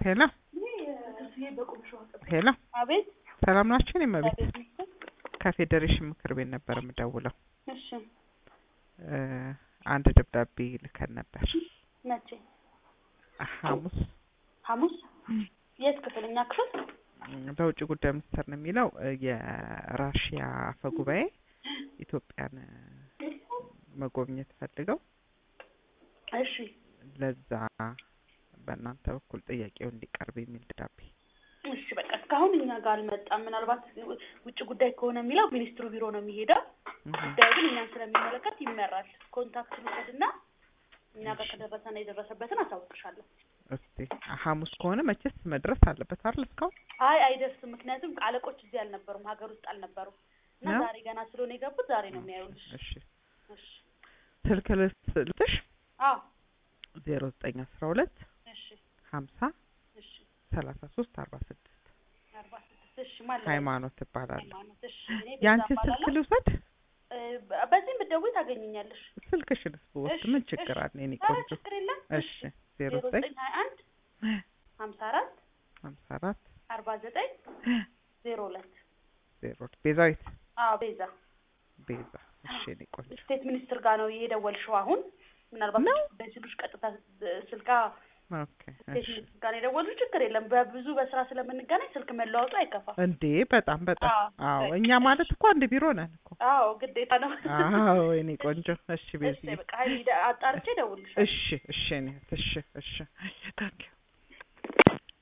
ሄሎ ሄሎ አቤት ሰላም ናችሁ? እኔ እመቤት እግዚአብሔር ይመስገን። ከፌዴሬሽን ምክር ቤት ነበር የምደውለው። እሺ እ አንድ ደብዳቤ ልከን ነበር መቼ? ሐሙስ ሐሙስ የት ክፍል? እኛ ክፍል? እ በውጭ ጉዳይ ሚኒስቴር ነው የሚለው እ የራሽያ አፈ ጉባኤ ኢትዮጵያን እ መጎብኘት ፈልገው እሺ ለዛ በእናንተ በኩል ጥያቄው እንዲቀርብ የሚል ደብዳቤ እሺ በቃ እስካሁን እኛ ጋር አልመጣም። ምናልባት ውጭ ጉዳይ ከሆነ የሚለው ሚኒስትሩ ቢሮ ነው የሚሄደው። ጉዳዩ ግን እኛን ስለሚመለከት ይመራል። ኮንታክት ልውሰድና እኛ ጋር ከደረሰና የደረሰበትን አሳውቅሻለሁ። እስቲ ሐሙስ ከሆነ መቼስ መድረስ አለበት አይደል? እስካሁን አይ አይደርስም። ምክንያቱም አለቆች እዚህ አልነበሩም፣ ሀገር ውስጥ አልነበሩም እና ነው? ዛሬ ገና ስለሆነ የገቡት ዛሬ ነው የሚያዩልሽ። እሺ እሺ ስልክ ልስጥሽ አዎ ዜሮ ዘጠኝ አስራ ሁለት እሺ ሀምሳ እሺ ሰላሳ ሶስት አርባ ስድስት አርባ ስድስት እሺ ማለት ነው። ሃይማኖት እባላለሁ። ሃይማኖት እሺ እኔ ቤዛ የአንቺ ስልክ እባላለሁ። ልውሰድ? እ በ- በዚህም ብትደውይ ታገኘኛለሽ። ስልክሽንስ ብወስድ እሺ፣ ምን እሺ። ችግር አለ? የኔ ኧረ ቆንጆ ችግር የለም። እሺ ዜሮ ዜሮ ዘጠኝ ዘጠኝ ሀያ አንድ ሀምሳ አራት ሀምሳ አራት አርባ ዘጠኝ ዜሮ ሁለት ዜሮ ቤዛዊት አዎ ቤዛ ቤዛ እሺ የኔ ቆንጆ ስቴት ሚኒስትር ጋር ነው የደወልሽው አሁን ምናልባት ነው? ጉዳይ ሲሉሽ ቀጥታ እ ስልካ ኦኬ ስቴት እሺ ሚኒስትር ጋር ነው የደወልሽው ችግር የለም በብዙ በስራ ስለምንገናኝ ስልክ መለዋወጡ አይከፋም እንዴ በጣም በጣም አዎ፣ አዎ በቃ እኛ ማለት እኮ አንድ ቢሮ ነን እኮ አዎ ግዴታ ነው አዎ የኔ ቆንጆ እሺ እሺ ቤዝዬ በቃ ሀይል አጣርቼ እደውልልሻለሁ እሺ እሺ እኔ እሺ እሺ ታንኪዩ